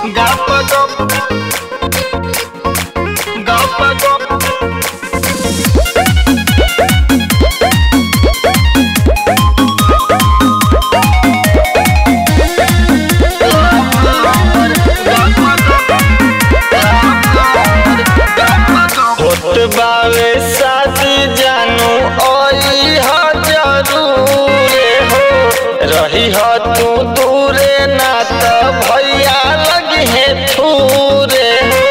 Gapa gop. Gapa gop. होत बावे शादी जानू ओई ह जरूरे हो रही ह तू दूरे ना त भैया लगी है थूरे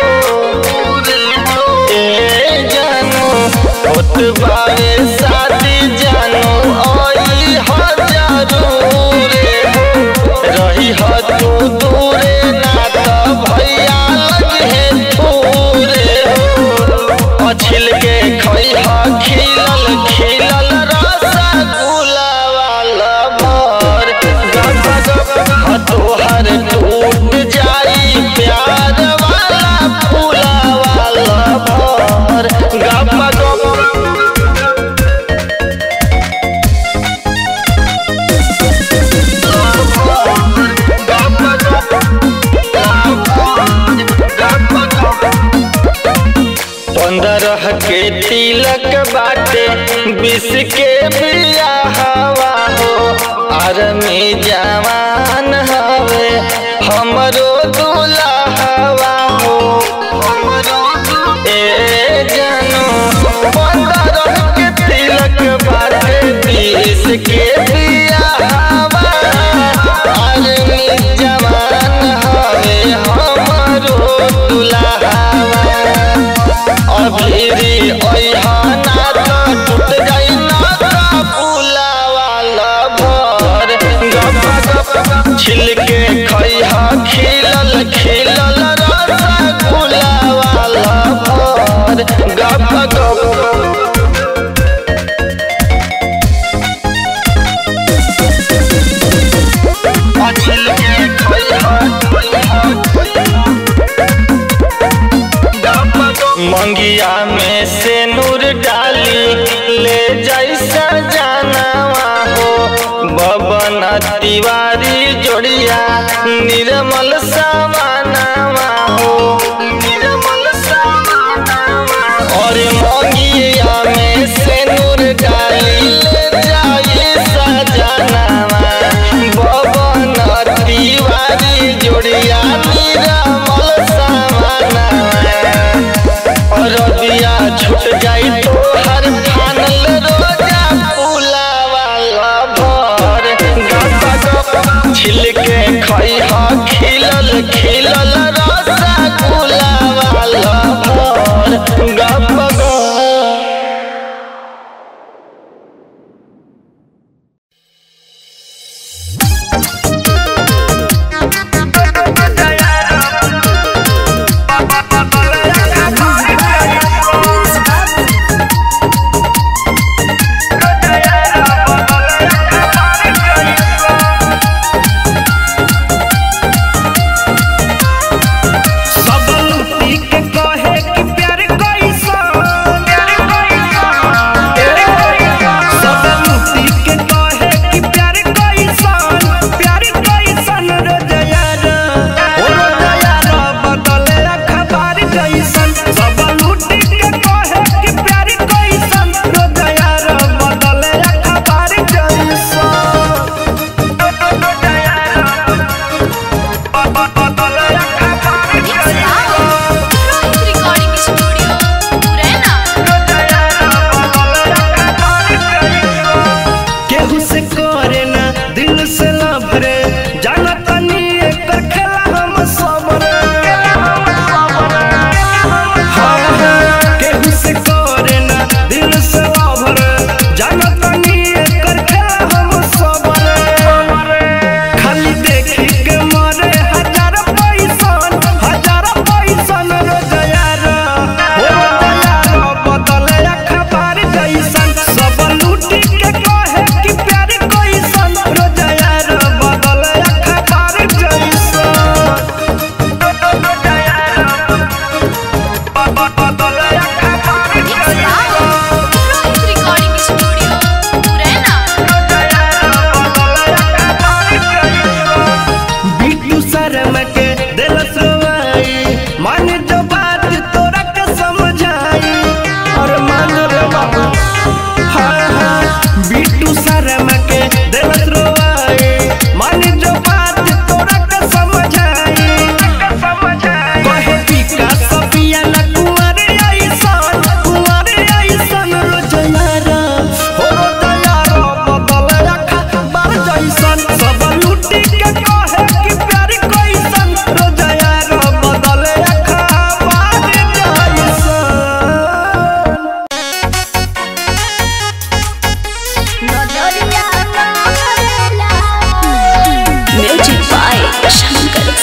हो ए जानू होत बावे शादी जानू ओई ह जरूरे हो रही ह तू दूरे ना त भैया लगी है थूरे हो छिल के खैहा खिलल खिलल रसगुल्ला वाला भर गप गप तोहर टूट जाई प्यार वाला फूला वाला भर गप गप पंद्रह के तिलक बाटे बीस के बियाहवा हो आर्मी जवान हवे हमरो दुल्हवा हो ए जानू पंद्रह के तिलक बाटे बीस के बियाहवा आर्मी जवान हवे हमरो दुल्हवा अभीरी ओइहाना त टूट जाई ना का फूला वाला भर गप गप छिलके खैहा खिलल खिलल रसगुल्ला वाला भर गप गप छिलके खैहा मंगिया में से नूर डाली ले जैसा जानवा हो बबन तिवारी जोड़िया निर्मल सामानवा हो निर्मल सामानवा और मंगिया में से नूर डाली ले जैसा जानवा बबन तिवारी जोड़िया निर्मल सामानवा रबिया छूट जाई तो हर फानल रोजा फूला वाला भर गप गप छिलके खैहा खिलल खिलल रसगुल्ला वाला भर गप गप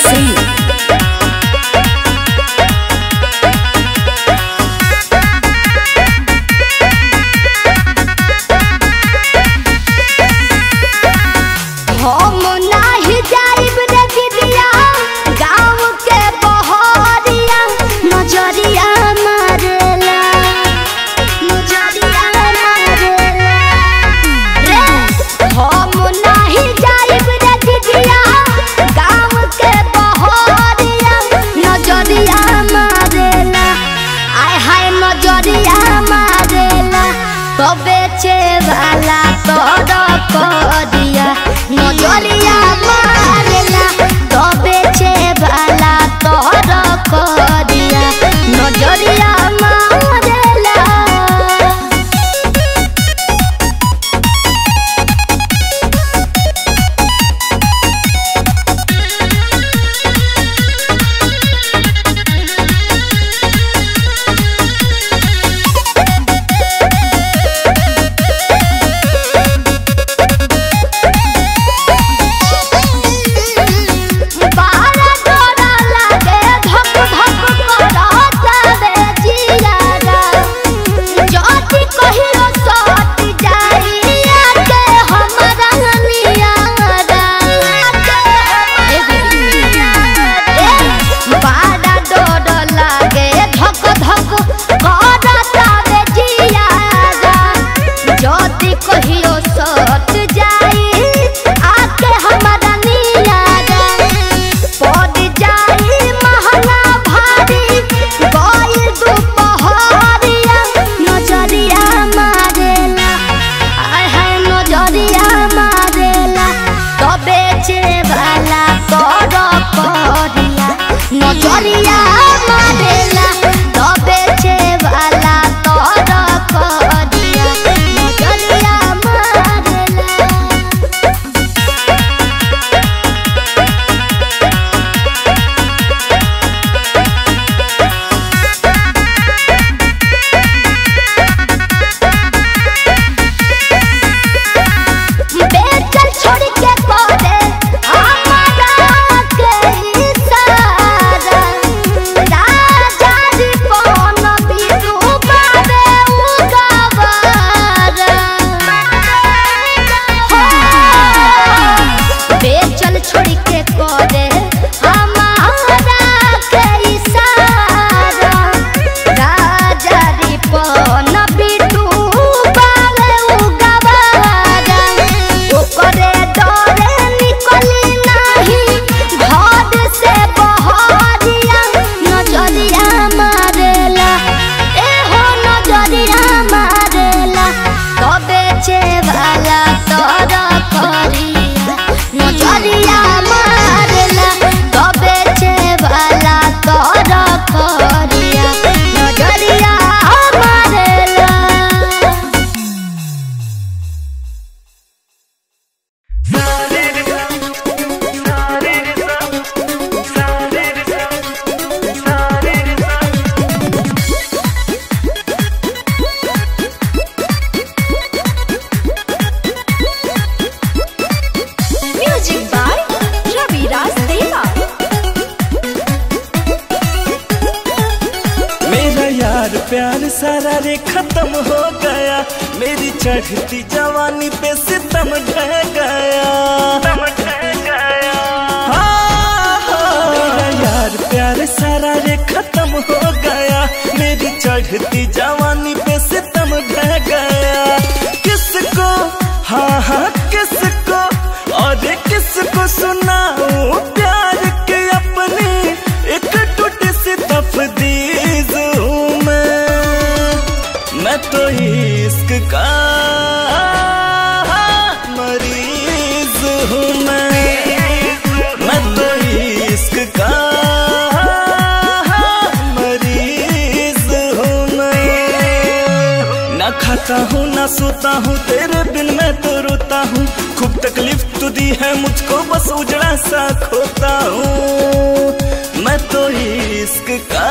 सिंह हम नाही जाइब रे दीदिया गाँव के बहरिया नजरिया मारेला नजरिया मारेला रे हम नाही जाइब रे दीदिया गाँव के बहरिया नजरिया मारेला आय हाय नजरिया मारेला तो बेचे वाला तोड़ दिया नजरिया मारेला तो बेचे वाला तोड़ दिया नजरिया मारेला बारा डोरा लागे धक धक करत रे जियारा जति कहियो सट जाई आके हमरा नियारा बारा डोरा लागे धक धक करत रे जियारा जति कहियो सट जाई आके हमरा नियारा पड़ जाई महंगा भारी गइल दुपहरिया नजरिया मारेला आय हाय नजरिया मारेला तो बेचे वाला कर करिया नजरिया मारेला तो बेचे वाला कर करिया नजरिया मारेला बेचल छोड़ के कोरे हमारा के इशारा राजा जी कौन बिरु बाबे उगावारा हो बेचल छोड़ के कोरे हमारा के इशारा राजा री पन बिटू बाबे उगावारा ओकरे डरे निकली नाही घर से बहरिया नजरिया मारेला ए हो नजरिया मारेला तो बेचे वाला तोर करिया नजरिया मारेला तो बेचे वाला तोर करिया नजरिया मारेला म्यूजिक बाय रवि राज देवा मेरा यार प्यार सारा रे खत्म हो गया मेरी चढ़ती जवानी पे सितम ढह गया हाँ, हाँ। मेरा यार प्यार सारा रे खत्म हो गया मेरी चढ़ती जवानी पे सितम ढह गया किसको हाँ हाँ किसको और किसको सुनाऊं प्यार के अपने एक टूटी सी तफदीज हूँ मैं मैं तो इश्क का मरीज हूँ मैं मैं तो इश्क का मरीज हूँ मैं ना खाता हूँ ना सोता हूँ तेरे बिन मैं तो रोता हूँ खूब तकलीफ तो दी है मुझको बस उजड़ा सा खोता हूँ मैं तो इश्क का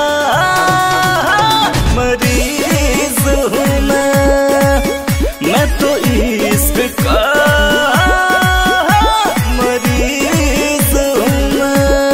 मरीज हूँ मैं मैं तो इश्क का मरीज हूँ मैं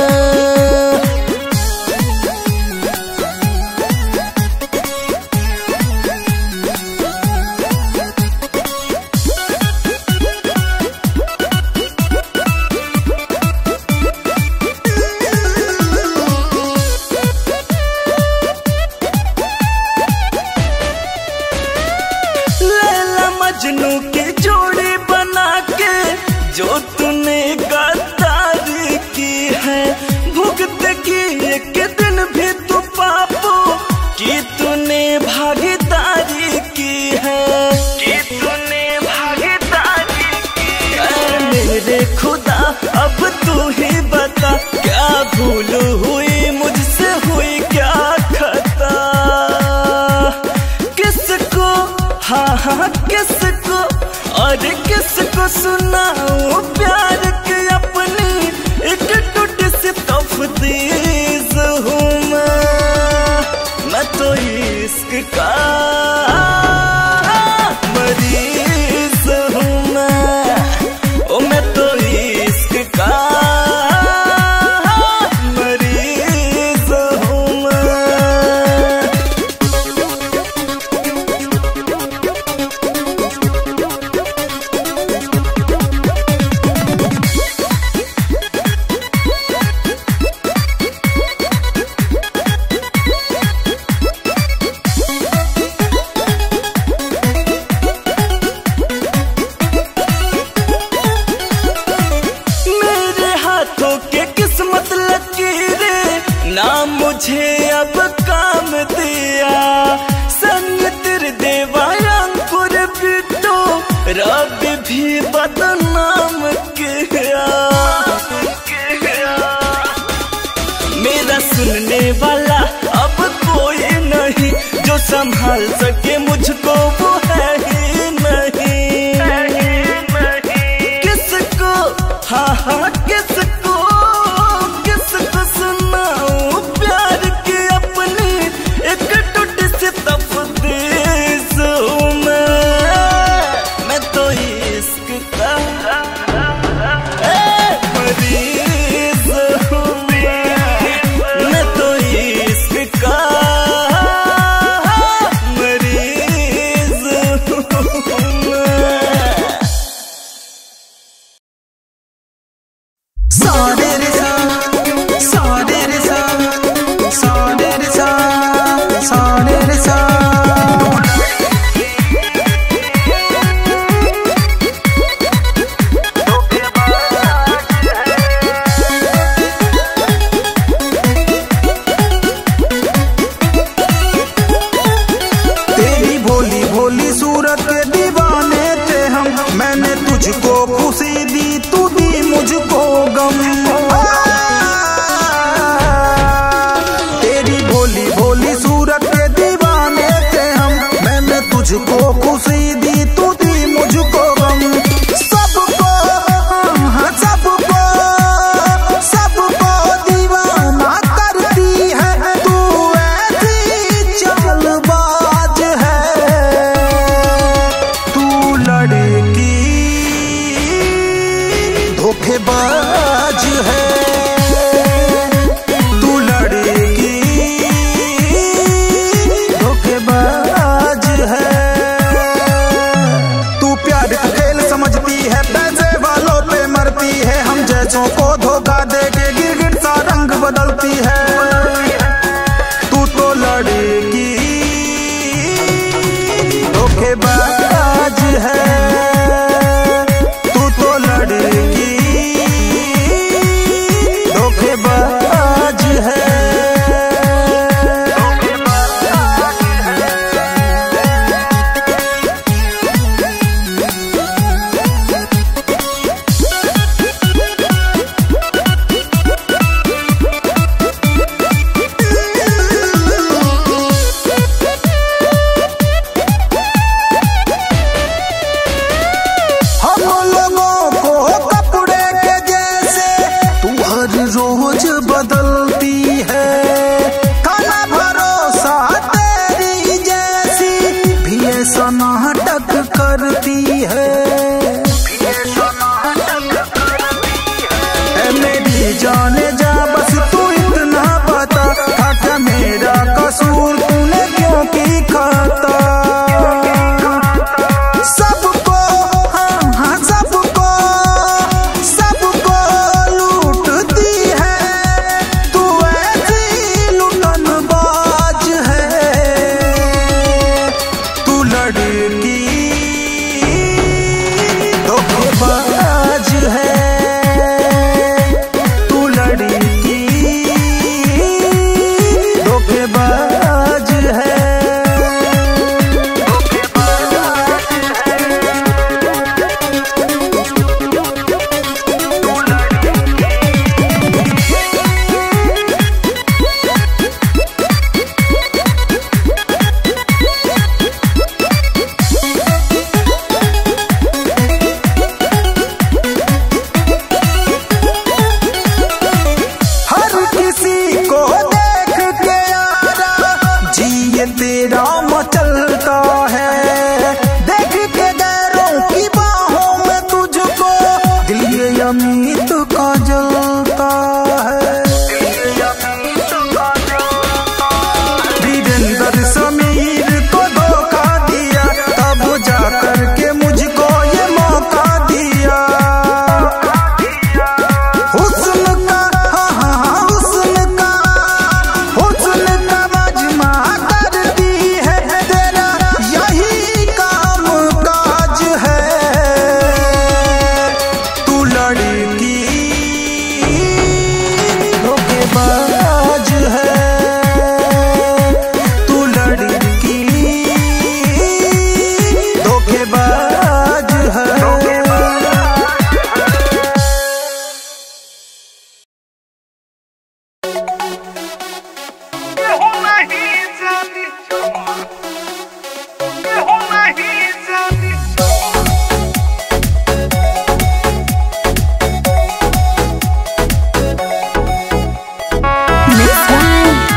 किसको सुनाऊं प्यार के अपनी एक टूट से तफदीज हूँ मैं मैं तो इश्क का मरीज हूँ मैं ओ मैं तो इश्क का मरीज हूँ मैं मेरे हाथों के किस्मत लकीरे ना मुझे अब काम दिया संग तेरे देवा अंकुर बिटो रब भी बदनाम किया मेरा सुनने वाला अब कोई नहीं जो संभाल सके मुझको वो है ही नहीं किसको हाँ हाँ किसको किसको सुनाऊं प्यार की अपनी एक टूट से तफदीस हूँ मैं मैं तो इश्क का ए, मरीज हूँ मैं मैं तो इश्क का मरीज हूँ मैं तेरी भोली भोली सूरत के दीवाने थे हम मैंने तुझको खुशी दी तू दी मुझको गम तेरी भोली भोली सूरत के दीवाने थे हम मैंने तुझको खुशी दी तू दी मुझको गम सबको हाँ, सबको सबको दीवाना करती है तू ऐसी चालबाज है तू लड़की धोखेबाज है तू लड़की धोखेबाज है तू प्यार का खेल समझती है पैसे वालों पे मरती है हम जैसों को धोखा दे के गिरगिट सा रंग बदलती है तू तो लड़की धोखेबाज है तू तो लड़की धोखेबाज है हम लोगों को कपड़े के जैसे तू हर रोज बदलती है खाना भरोसा तेरी जैसी भी ऐसा नाटक करती है ऐ मेरी जाने जा बस तू इतना पता था क्या मेरा कसूर तूने क्यों की खाता सबको हाँ हाँ सबको सबको लूटती है तू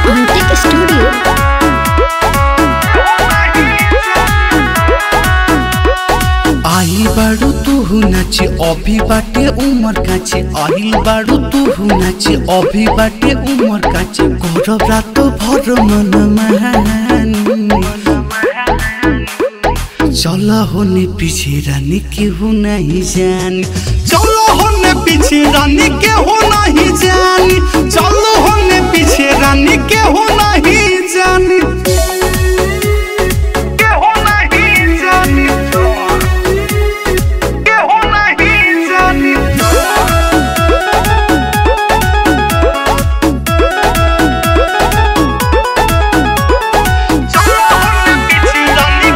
Antique Studio. आइल बाड़ू तू नाचे अभी बाटे उमर काचे आइल बाड़ू तू नाचे अभी बाटे उमर काचे गौरव रात भर मन महानी चला होने पीछे रानी केहू नहीं जानी चलो होने पीछे रानी केहू नहीं जानी चलो होने पीछे रानी केहू नहीं जानी केहू नहीं जानी केहू नहीं जानी चलो होने पीछे रानी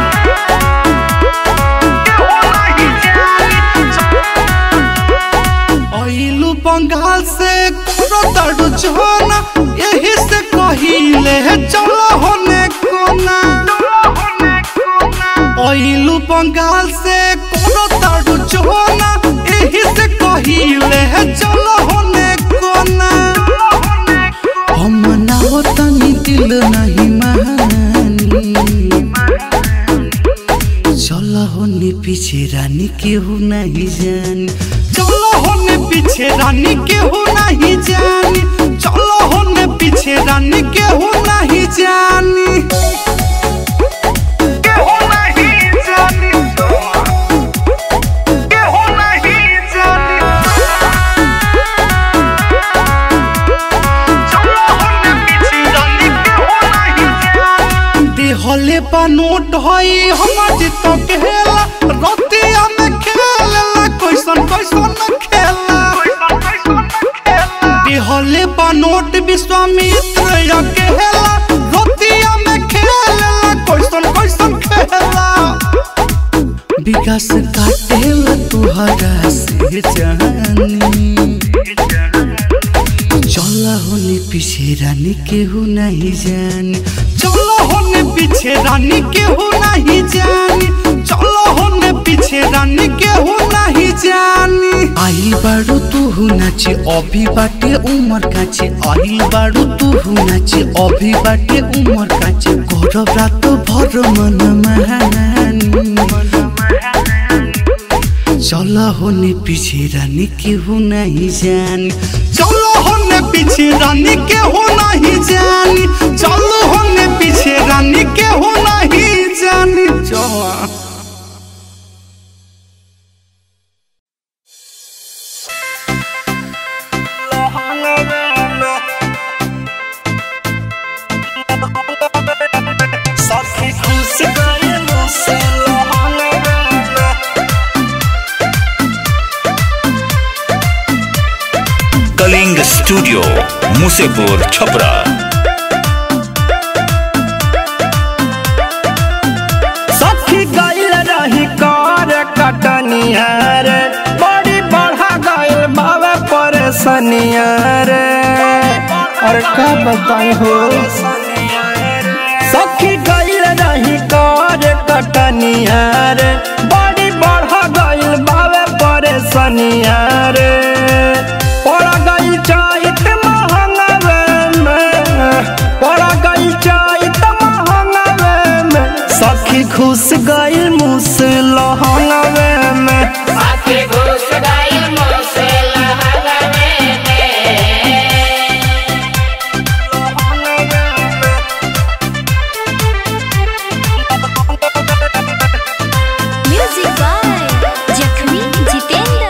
अइलू बंगाल से करो जोना यही से कहिले चलो होने कोना अइलू बंगाल से करो जोना यही से कहिले चलो होने कोना हम ना तनी दिल नहीं मानी चलो होने पीछे रानी केहू नहीं जानी चलो होने पीछे रानी केहू नहीं जानी चलो होने पीछे रानी केहू नहीं जानी केहू नहीं जानी केहू नहीं जानी चलो होने पीछे रानी केहू नहीं जानी देहले बा नोट हई हमर जित खेला रतिया में खेला कैसन कैसन खेला देहले बा नोट विश्वामित्र या खेला रतिया में खेला कैसन कैसन खेला विकास काटेला तुहरा से जानी चला होने पीछे रानी केहू नहीं जानी चलो होने पीछे रानी केहू नहीं जानी चलो होने पीछे रानी केहू नहीं जानी आइल बाड़ू तू नाचे अभी बाटे उमर काचे आइल बाड़ू तू नाचे अभी बाटे उमर काचे गौरव रात भर मन महानी चला होने पीछे रानी केहू नहीं जानी चलो होने पीछे रानी केहू नहीं जानी चलो होने पीछे रानी केहू नहीं जानी चला कलिंग स्टूडियो मुसेपुर छपरा सखी गइल रही कर कटनिया रे बड़ी बढ़ा गइल बाबे परेशानिया रे और का बताई हो सखी गइल रही कर कटनिया रे बड़ी बढ़ा गइल बाबे परेशानिया रे पड़ गइल चैत महंगावे में पड़ गइल चैत महंगावे में सखी घुस गइल मुस लहंगावे में Music by Jakhmi Jitendra.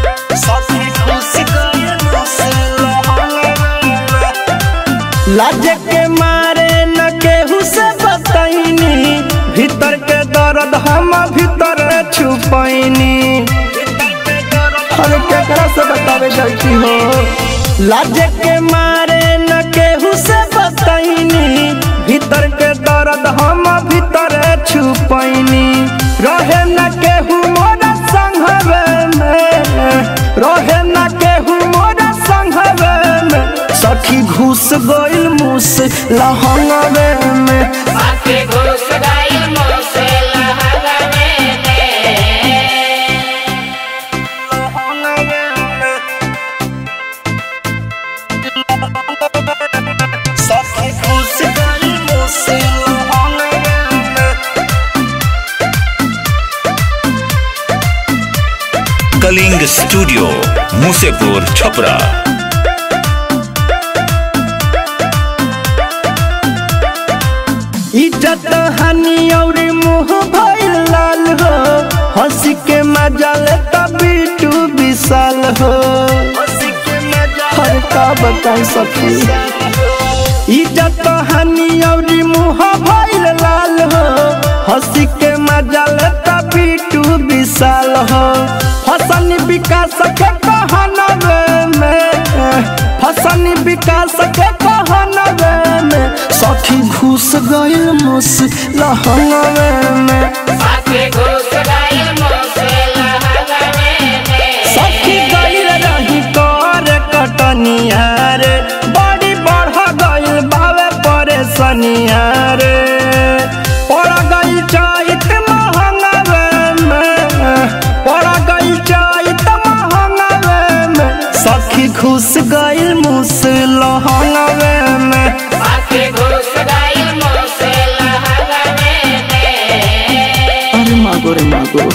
लाज के मारे न केहू से बतैनी भीतर के दर्द हम भीतर छुपैनी अरे केकरा से बतावे गलती हो लाज के मारे न केहू से बतैनी भीतर के दर्द हम भीतर छुपैनी रहे न केहू मोरा संघवे में रहे न केहू मोरा संघवे में सखी घुस गइल मुस लहंगवे में सखी घुस स्टूडियो मुसेपुर छपरा इज्जत हानि और मुंह भइल लाल हो हंसी के मजा लेता बिटू विशाल हो हर का बताई सखी इज्जत हानि और मुंह भइल लाल हो हंसी के मजा लेता बिटू विशाल हो फसल विकास के कहनवे में फसल विकास के कहनवे में सखी घुस गइल मुस लहंगवे में सखी गइल रही कर कटनिया रे बड़ी बढ़ गइल बावे परेशानिया रे पड़ गइल चैत महंगवे में पड़ गइल चैत महंगवे में सखी घुस गइल मुस लहंगवे में अरे मागो रे मागो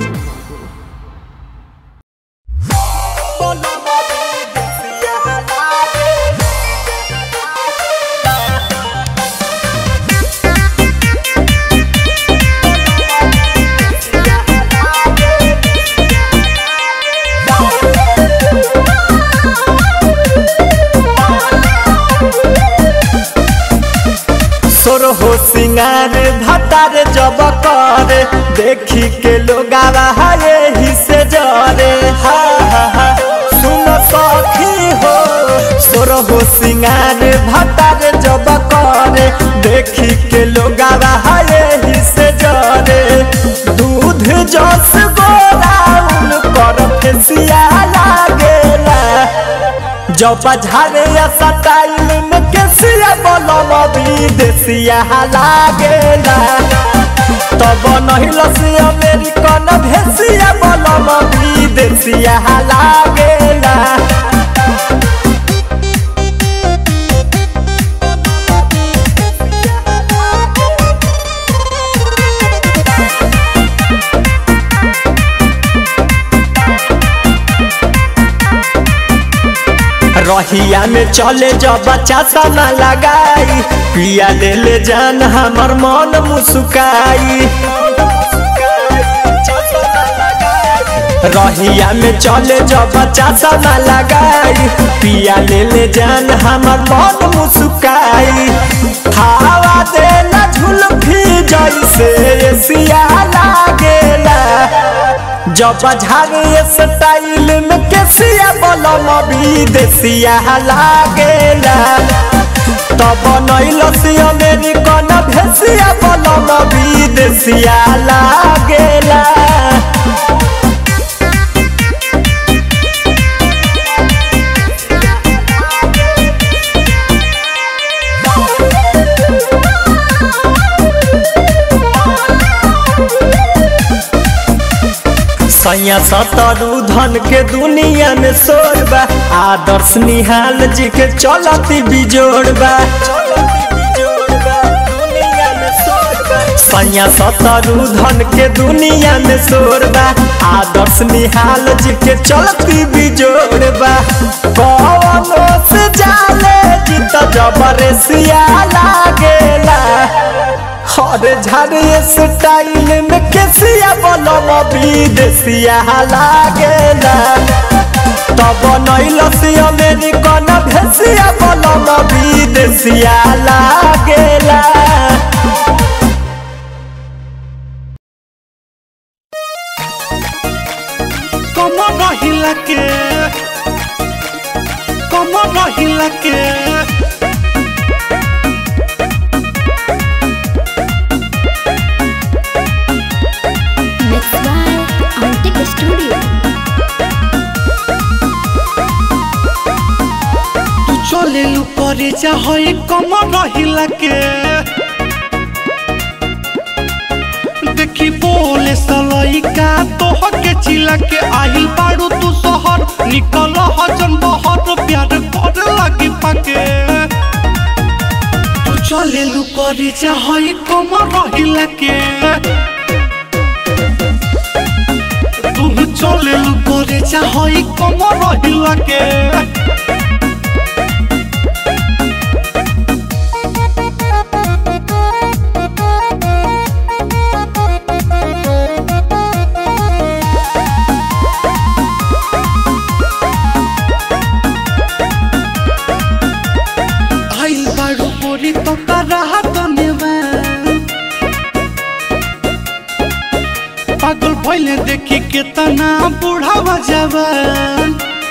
सोर हो सिंगार भतार जब कर देखी के लोग ही से जरे हा हा हा सुन सखी हो सोर हो सिंगार भतार जब कर देखी के लोग ही से जरे दूध जस गोराउन कर फेसिया लागेला जब झारे सटाइल में केसिया बलम विदेशिया लागेला तब नहीं लसी अमेरिकन भेसिया बलम विदेशिया लागेला रहिया में चले जब बच्चा सना लगाई पिया ले ले जान हमर मन मुस्काई रहिया में चले जब बच्चा सना लगाई पिया ले ले जान हमर मन मुस्काई हवा देला झुलफी जैसे एसिया लागेला जब झागे स्टाइल में केसिया बलम विदेशिया लागेला तब नैलसी अमेरिकन भेसिया बलम विदेशिया लागेला सैया सतरु धन के दुनिया में शोरबा आदर्श निहाल जी के चलती बिजोड़बा सैया सतरु धन के दुनिया में शोरबा आदर्श निहाल जी के चलती बिजोड़बा कौनो से जाले जीत जबरसिया लागेला हर झारे स्टाइल में केसिया बलम विदेशिया लागेला तब नैलसी अमेरिकन भेसिया बलम विदेशिया लागेला कमर रहिला के कमर रहिला के Mixed by Arctic Studio. तू चले करे चाहे कमर रहिला के देखी बोले सलैका तोह के चिला के आहिल बाड़ू तू शहर निकल हजन बहर प्यार कर लगी पाके तू चले करे चाहे कमर रहिला के तू चले लू करे चाहई कमर रहिला के आइल बारू बोरी तो करा धन्यवाद पागल भइले देखी केतना बुढ़ावा जवान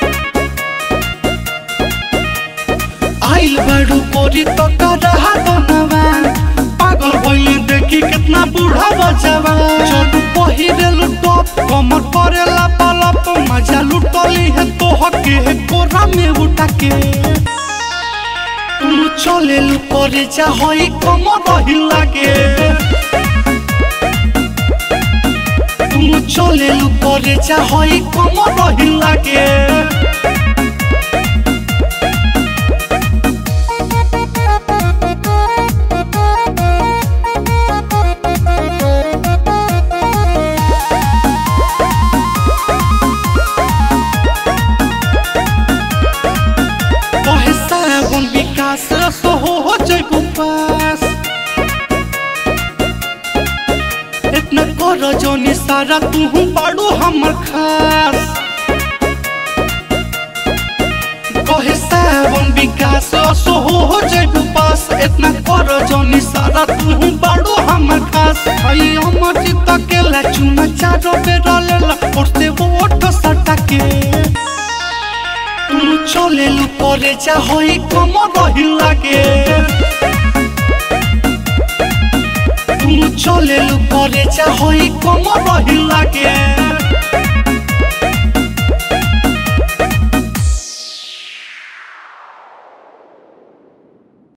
आइल बारू बोरी तो करा धन्यवाद पागल भइले देखी केतना बुढ़ावा जवान जब पहिरेल टॉप कमर करेला पलप मजा लुटली है तो हके कोरा में उठा के तुम चले लू करे चाहई कमर रहिला के तुम चले लू करे चाहई कमर रहिला के कहे सावन विकास सो हो जइबू पास इतना कर जोनी सारा तू बाड़ू हमर खास कहे सावन विकास सो हो जइबू पास इतना कर जोनी सारा तू बाड़ू हमर खास हई अमर जीत के ला चुना चारो बेरा लेला उठते वोट सटा के तुम चले लू करे चाहई कमर रहिला के तुम चले लू करे चाहई कमर रहिला